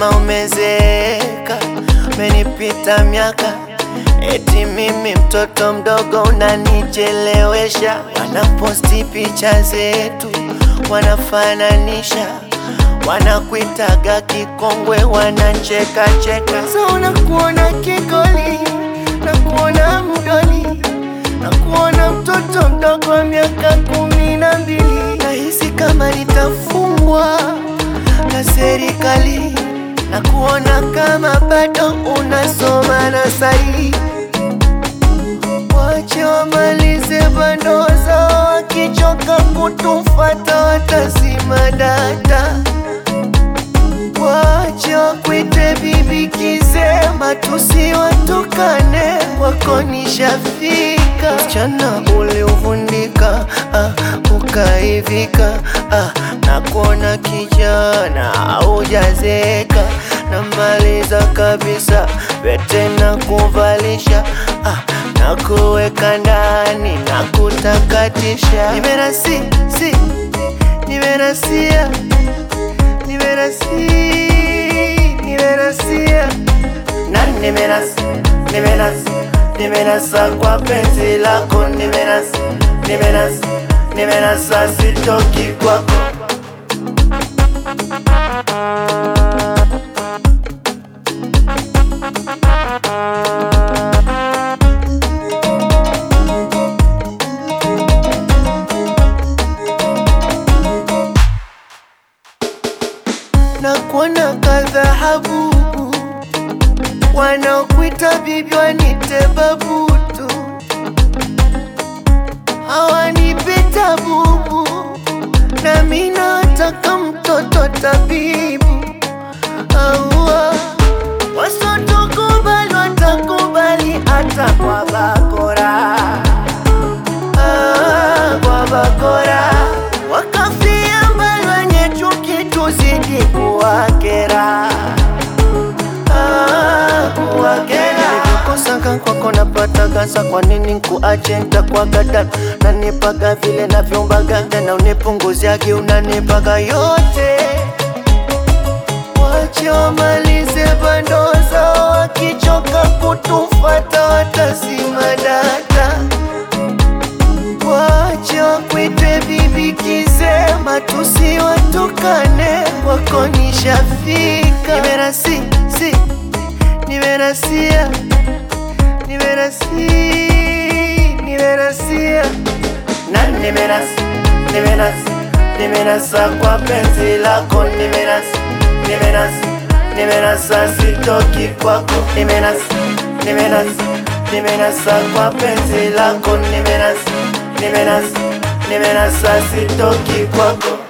kama umezeeka, umenipita miaka, eti mimi mtoto mdogo unanichelewesha. Wanaposti picha zetu, wanafananisha, wanakuitaga kikongwe, wanacheka cheka. So nakuona kigoli, nakuona mdoli, nakuona mtoto mdogo wa miaka kumi na mbili. Nahisi kama nitafungwa na serikali na kuona kama bado unasoma na sahi. Wache wamalize bando zao, wakichoka kutufata watazima data. Wache wakwite bibi kisema, tusiwatukane, wako nishafika. Msichana uliovundika, ah, ukaivika, ah, na kuona kijana haujazeka, namaliza kabisa pete na kuvalisha, ah, na kuweka ndani na kutakatisha. Nimerasi, si, nimerasia nimerasi nimerasia na nimerasi nimerasi nimerasa kwa penzi lako nimerasi nimerasi nimerasa sitoki kwako na kuona kadhahabu wanaokuita bibi wanite babutu hawanipita bubu na mi nataka mtoto tabibu aua wasotokubali watakubali hata kwa bakora Ah, kwa bakora wakafia mbali wenye chuki tuzidi kuwakera Ah, kuwakera nilivyokosaka kwako napata gasa kwa nini nkuache ntakuaga dada nanipaga vile navyombaga tena unipunguziagi unanipaga yote Wache wamalize bando zao, wakichoka kutufata watazima data. Wache wakwite bibi kisema, tusiwatukane, wako nishafika. Nimerasi, si, nimerasia, nimerasi, nimerasia na nimerasi, nimerasi, nimerasa kwa penzi lako, nimerasi, nimerasi, nimerasa sitoki kwako, nimerasi, nimerasi, nimerasa kwa penzi lako, nimerasi, nimerasi, nimerasa sitoki kwako.